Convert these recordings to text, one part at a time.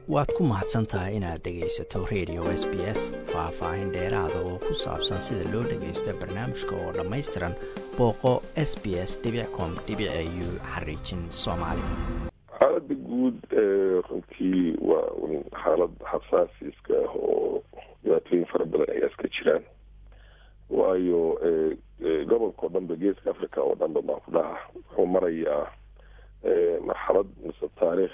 waad ku mahadsan tahay inaad dhegaysato radio s b s faah-faahin dheeraada oo ku saabsan sida loo dhagaysto barnaamijka oo dhammaystiran booqo s b s com u xariijin soomaali xaalada guud runtii waa un xaalad xasaasiiska ah oo dhibaatooyin fara badan ayaa iska jiraan waayo gobolka oo dhanba geeska africa oo dhanba baan ku dhaha wuxuu marayaa marxalad mise taariikh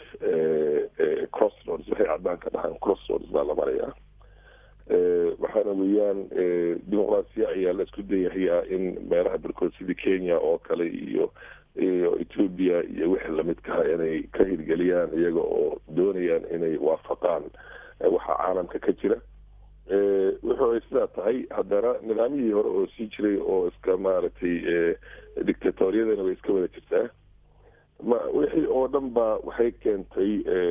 crossroads waxay cadaan ka dhahaan crossroads baa la marayaa waxaana weeyaan dimuqraasiya ayaa la isku dayahayaa in meelaha barkood sidii kenya oo kale iyo iyo ethoobia iyo wixii lamidkaha inay ka hirgeliyaan iyaga oo doonayaan inay waafaqaan waxa caalamka ka jira wuxuu ay sidaa tahay haddana nidaamyihii hore oo sii jiray oo iska maaragtay dictatoriyadana way iska wada jirtaa ma wixii oo dhan ba waxay keentay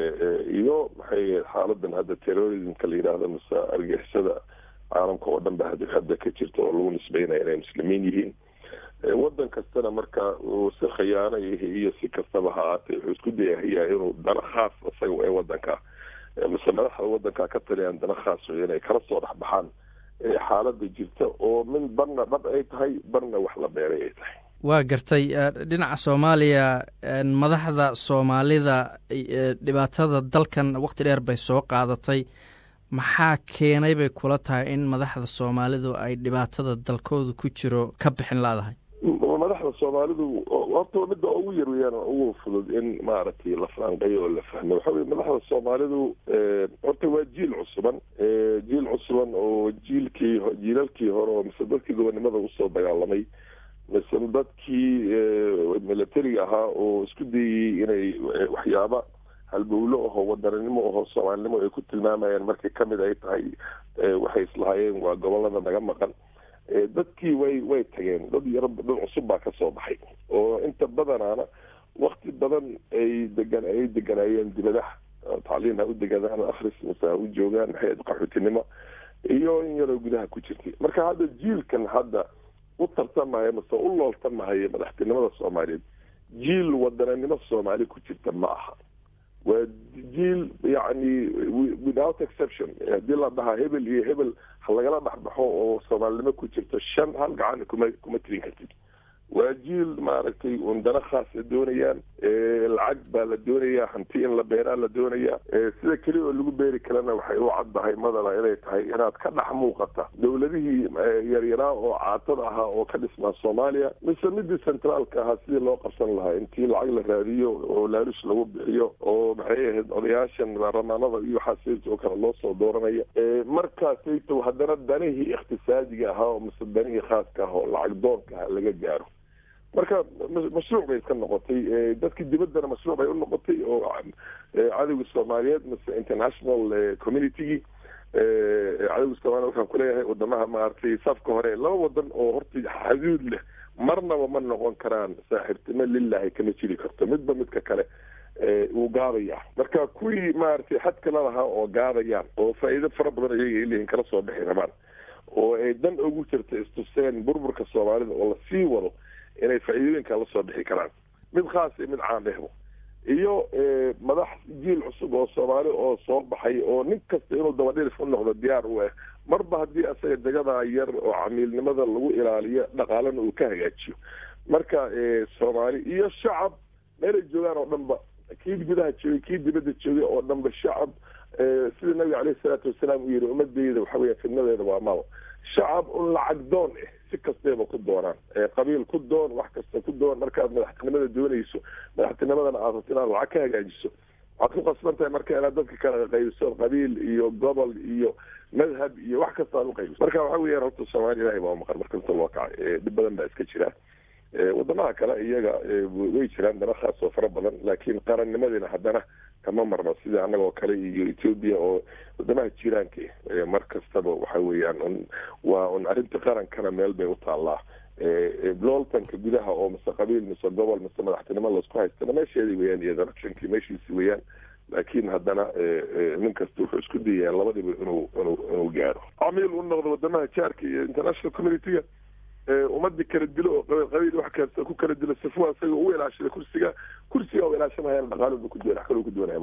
iyo maxay xaaladan hadda terrorismka la yidhaahdo mise argixisada caalamka oo dhan ba hadda ka jirta oo lagu nisbeynaya inay muslimiin yihiin wadan kastana marka uu si khiyaano iyo si kastaba ha ahaatee wuxuu isku dayahayaa inuu dana khaas isaga ee wadanka mise madaxda wadanka ka taliyaan dana khaas wey inay kala soo dhexbaxaan xaalada jirta oo min barna dhab ay tahay barna wax la beeray ay tahay waa gartay dhinaca soomaaliya madaxda soomaalida dhibaatada dalkan waqti dheer bay soo qaadatay maxaa keenay bay kula tahay in madaxda soomaalidu ay dhibaatada dalkooda ku jiro ka bixin laadahay madaxda soomaalidu horta midda ugu yar weyaan ugu fudud in maaragtay la faanqeyo oo la fahmo waxa weye madaxda soomaalidu horta waa jiil cusuban jiil cusuban oo jiilkii jiilalkii hore oo mise dadkii gobonnimada usoo dagaalamay mise dadkii militariga ahaa oo isku dayayey inay waxyaaba halbowlo aho wadaninimo aho soomaalinimo ay ku tilmaamayaan markay kamid ay tahay waxay islahaayeen waa gobolada naga maqan dadkii way way tageen dad yaro dad cusub baa kasoo baxay oo inta badanaana wakti badan ay degan ay deganaayeen dibadaha tacliin ha u degadaan akris mise ha u joogaan maxay qaxootinimo iyo in yaroo gudaha ku jirtay marka hadda jiilkan hadda u tartamaya mise u looltamahaya madaxtinimada soomaaliyeed jiil wadaninimo soomaali ku jirta ma aha waa jiil yacni without exception haddii la dhahaa hebel iyo hebel ha lagala dhexbaxo oo soomaalinimo ku jirto shan hal gacan kuma kuma tirin kartid waa jiil maaragtay un dana khaasa doonayaan lacag baa la doonayaa hanti in la beeraa la doonayaa sida keliya oo lagu beeri karana waxay u caddahay madala inay tahay inaad ka dhex muuqata dowladihii yaryaraa oo caatada ahaa oo ka dhismaa soomaaliya mise midii centraalka ahaa sidii loo qabsan lahaa intii lacag la raadiyo oo laalush lagu bixiyo oo maxay ahayd odayaashan baarlamaanada iyo waxaas oo kale loo soo dooranaya markaasayto haddana danihii ikhtisaadiga ahaa oo mise danihii khaaska ah oo lacag doonka ah laga gaaro marka mashruuc bay iska noqotay dadkii dibaddana mashruuc bay u noqotay oo cadowga soomaaliyeed mise international communitygii cadowga soomaliya waxaan kuleeyahay wadamaha maaragtay safka hore laba wadan oo horta xaduud leh marnaba ma noqon karaan saaxiibtimo lilahi kama jiri karto midba midka kale wuu gaadaya marka kuwii maaragtay xadka lalahaa oo gaadayaan oo faa'iido fara badan iyaga ay leeyihin kala soo bixi rabaan oo ay dan ugu jirta istuseen burburka soomaalida oo lasii wado inay faa'iidooyinka la soo bixi karaan mid khaas iyo mid caan dhehbo iyo madax jiil cusub oo soomaali oo soo baxay oo nin kasta inuu dabadhilif u noqdo diyaar u ah marba haddii asaga degadaa yar oo camiilnimada lagu ilaaliyo dhaqaalana uu ka hagaajiyo marka soomaali iyo shacab meelay joogaan oo dhanba kii gudaha joogay kii dibadda joogay oo dhanba shacab sida nabiga caleyhi salaatu wasalaam uu yihi ummadeyda waxa weya fidnadeeda waa maba shacab un lacag doon ah si kastayba ku doonaan qabiil ku doon wax kasta ku doon markaad madaxtinimada doonayso madaxtinimadana aad rabto inaad lacag ka hagaajiso waxaad ku qasban tahay marka inaad dadka kala qaybiso qabiil iyo gobol iyo madhab iyo wax kasta aad uqaybiso marka waxa weeyaan horta soomaaliya ilahay baa maqan marka inta loo kacay dhib badan baa iska jira wadamaha kale iyaga way jiraan dana khaas oo fara badan laakiin qarannimadina haddana kama marno sida annagoo kale iyo ethoobia oo wadamaha jiraanka mar kastaba waxa weeyaan un waa un arrinta qarankana meel bay u taallaa looltanka gudaha oo mise qabiil mise gobol mise madaxtinimo laisku haystana meesheedii weyaan iyo electionkii meeshiisi weeyaan laakiin haddana nin kasta wuxuu isku dayaa labadiba inuu inuu inuu gaaro camiil u noqdo wadamaha jaarka iyo international communityga ummadii kala dilo oo qabiil qabiil wax kasta ku kala dilo sifo isaga u ilaashada kursiga kursiga u ilaashanayaan dhaqaaluba ku doona wax kaloo ku doonaya ma jirto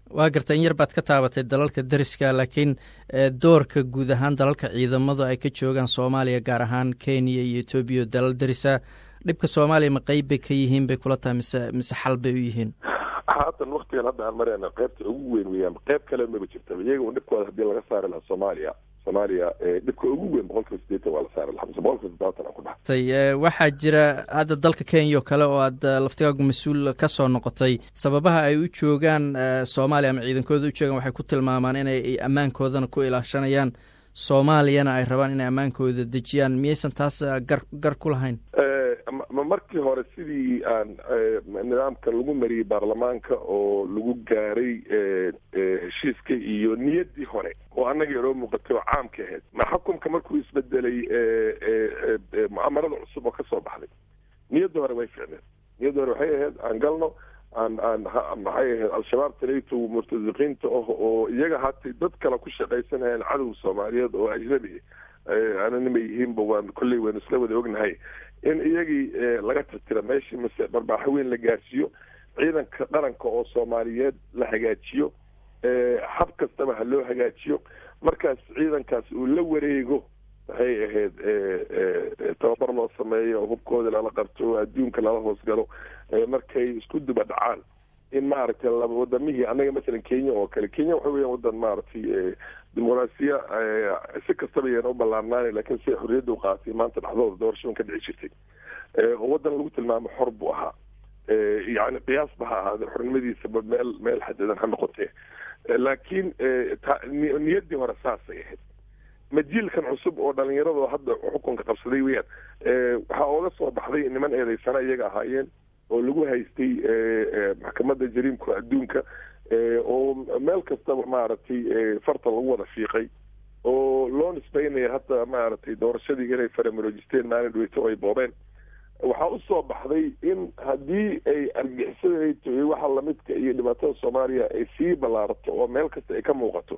waa garta in yar baad ka taabatay dalalka deriska laakiin doorka guud ahaan dalalka ciidamadu ay ka joogaan soomaaliya gaar ahaan kenya iyo etoobiya o dalal derisa dhibka soomaaliya ma qeyb bay ka yihiin bay kula tahay mise mise xal bay u yihiin haatan waktigan hadda aan marayna qaybta ugu weyn weyaan qayb kale maba jirtaba iyaga un dhibkooda hadii laga saari lahaa soomaaliya soomaaliya dhibka ugu weyn boqolkiiba sideetan waa la saari lahaa mise boqolkiiba toddobaatan aan ku dhaxtay waxaa jira hadda dalka kenya oo kale oo aad laftigaagu mas-uul ka soo noqotay sababaha ay u joogaan soomaaliya ama ciidankooda u joogaan waxay ku tilmaamaan inay ammaankoodana ku ilaashanayaan soomaaliyana ay rabaan inay ammaankooda dejiyaan miyaysan taas gar gar ku lahayn markii hore sidii aan nidaamka lagu mariyey baarlamaanka oo lagu gaaray heshiiska iyo niyaddii hore oo annaga inoo muuqatay oo caamka ahayd ma xukumka markuu isbedelay mucaamarada cusub oo ka soo baxday niyaddii hore way ficneen niyaddii hore waxay ahayd aan galno aan aan maxay ahayd al-shabaab talayto murtasiqiinta ah oo iyaga hatay dad kale ku shaqaysanayaan cadow soomaaliyeed oo ajnabi ananima yihiinba waan kolley waynu isla wada ognahay in iyagii laga tirtira meeshii mise barbaaxo weyn la gaarsiiyo ciidanka qaranka oo soomaaliyeed la hagaajiyo hab kastaba ha loo hagaajiyo markaas ciidankaas uu la wareego waxay ahayd tababar loo sameeyo oo hubkooda lala qabto oo adduunka lala hoosgalo markay isku duba dhacaan in maaragtay wadamihii annaga masalan kenya oo kale kenya waxa weeyaan wadan maaragtay dimuqraasiya si kastaba yaan u ballaarnaana lakiin siday xorriyadda u qaatay maanta dhexdooda doorashadan ka dhici jirtay oo waddan lagu tilmaamo xor buu ahaa yani qiyaasba ha ahaade xornimadiisaba meel meel xadidan ha noqotee laakiin niyaddii hore saasay ahayd majiilkan cusub oo dhalinyarado hadda xukunka qabsaday weyaan waxaa ooga soo baxday niman eedeysana iyaga ahaayeen oo lagu haystay maxkamadda jariimka adduunka oo meel kastaba maaragtay farta lagu wada fiiqay oo loo nisbeynaya hadda maaragtay doorashadii inay faramarojisteen maalin dhaweyto ay boobeen waxaa usoo baxday in haddii ay argixisada iyo waxa lamidka iyo dhibaatada soomaaliya ay sii ballaarato oo meel kasta ay ka muuqato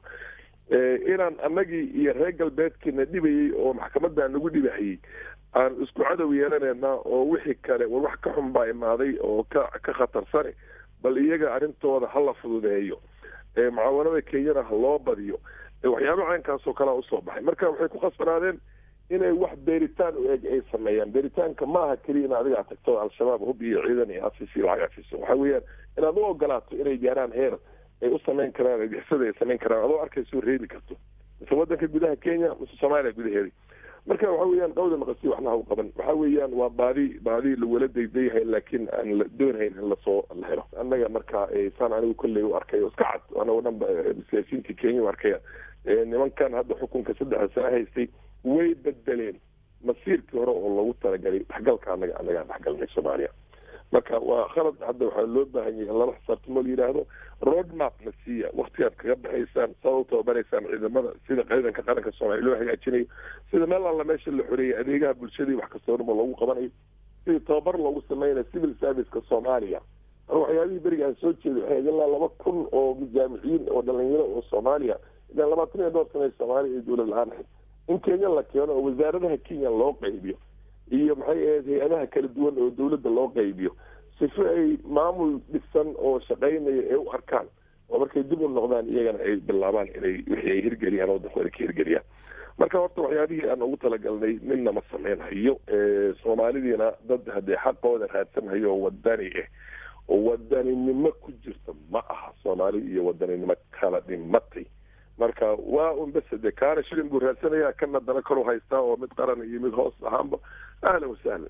inaan annagii iyo reer galbeedkiina dhibayey oo maxkamadda nagu dhibahayey aan isku cadow yeelanayna oo wixii kale war wax ka xun baa imaaday oo ka ka khatarsane bal iyaga arrintooda ha la fududeeyo mucaawanada kenyana ha loo badiyo waxyaaba caynkaasoo kalea usoo baxay marka waxay ku khasbanaadeen inay wax beeritaan u eg ay sameeyaan beeritaanka maaha keliya in adiga ad tagto al-shabaab hub iyo ciidan iyo afisi lacag afiso waxa weeyaan inaad u ogolaato inay gaaraan heer ay u samayn karaan argixisada ay samayn karaan adoo arkayso reebi karto mise wadanka gudaha kenya mise soomaaliya gudaheeda marka waxa weeyaan qawda maqasi waxna ha u qaban waxa weeyaan waa baadi baadi lawala daydayahay laakiin aan la doonhayn in lasoo la helo annaga marka saan anigu kolley u arkay oo iska cad anagoo dhan ba siyaasiyiintii kenya u arkaya nimankan hadda xukunka saddexda sano haystay way bedeleen masiirkii hore oo loogu talagalay dhexgalka annaga annagaan dhexgalnay soomaaliya marka waa khalad hadda waxaa loo baahan yahay lala xisaabtamo la yidhaahdo road map na siiya waktigaad kaga baxaysaan saad u tababaraysaan ciidamada sida ciidanka qaranka soomaaliya loo hagaajinayo sida meel alla meesha la xoreeyay adeegaha bulshadii wax kastoo dhuma loogu qabanayo sidii tababar loogu sameynayo civil serviceka soomaaliya mar waxyaabihii beriga aan soo jeeday waxay ilaa laba kun oo jaamiciyiin oo dhalinyaro oo soomaaliya ilaa labaatan iyo dhowr sana soomaaliya iyo dowlad la-aan ahayd in kenya la keeno oo wasaaradaha kenya loo qaybiyo iyo maxay ahayd hay-adaha kala duwan oo dawladda loo qaybiyo sifo ay maamul dhisan oo shaqaynaya ay u arkaan oo markay dib u noqdaan iyagana ay bilaabaan inay wixii ay hirgeliyaan wadankooda ka hirgeliyaan marka horta waxyaabihii aan ugu talagalnay midna ma sameynhayo soomaalidiina dad haddee xaqooda raadsanhayo oo wadani ah oo wadaninimo ku jirta ma aha soomaali iyo wadaninimo kala dhimatay marka waa un bese de kaana shilin buu raadsanaya kana dana kalu haystaa oo mid qaran iyo mid hoos ahaanba ahlan wasahlan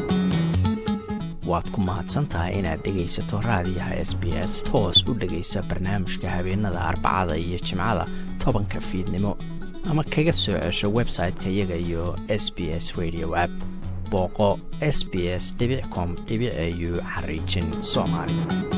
waad ku mahadsan tahay inaad dhegaysato raadiyaha s b s toos u dhegaysa barnaamijka habeenada arbacada iyo jimcada tobanka fiidnimo ama kaga soo cesho website-ka iyaga iyo s b s radio app booqo s b s com au xariijin soomaali